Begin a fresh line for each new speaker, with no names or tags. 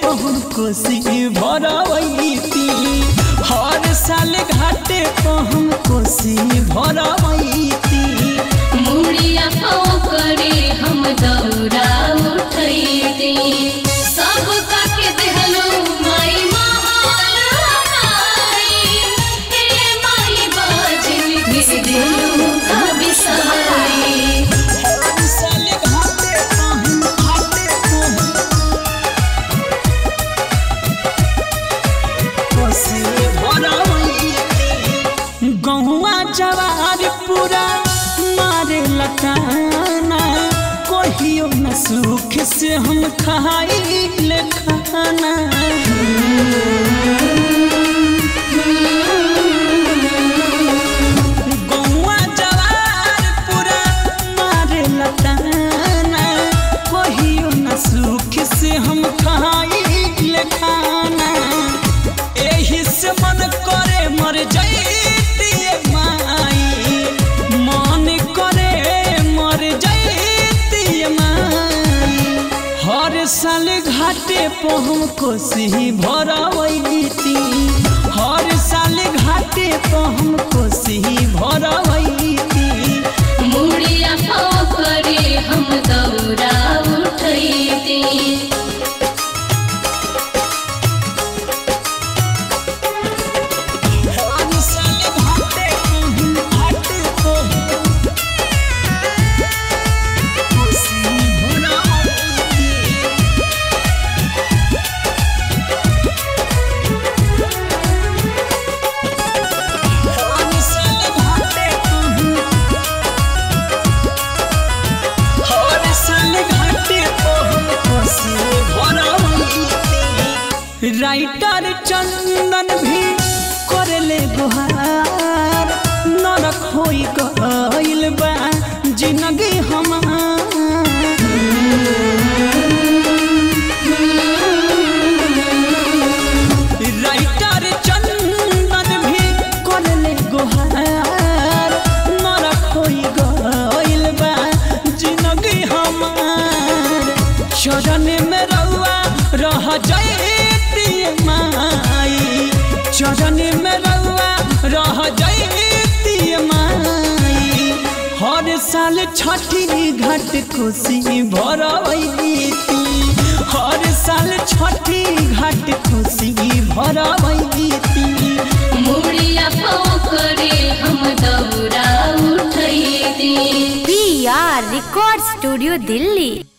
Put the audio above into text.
पहुन कोसी भरवैती हर साल घाटे पहुन कोसी भरवैती
मुड़िया पाँव करे हम दौरा उठैते सब काके देहलो माई महारानी हे माई बाजन मिस दिलू का बिसारी
हर साल घाटे पहुन घाटे पहुन कोसी भरवैती गहुआ जवार पूरा मारे लकाना कहियो न सुख से हम खाइल खाना गहुआ जवार पूरा मारे लकाना कहियो न सुख से हम खाइल खाना एही से मन करे मर जैती माई मन करे मर जैती माई हर साल घाटे पहुँ कोसी भरवैती हर साल घाटे पहुँ कोसी भरवैती
मुड़िया पाँव करे हम दौरा उठैते
हर साल घाटे पहुँ घाटे पहुँ कोसी भरवैती हर साल घाटे पहुँ हर साल घाटे पहुँ कोसी भरवैती राइटर चंदन भी करले गुहार नरक होई गइल बा जिंदगी हमार राइटर चंदन भी करले गुहार नरक होई गइल बा जिंदगी हमार चरण में रउआ रह जैती माई चरण में रउआ रह जैती माई हर साल छठी घाट खुशी भरवैती हर साल छठी घाट खुशी भरवैती
मुड़िया पाँव करे हम दौरा उठैते
P R record studio Delhi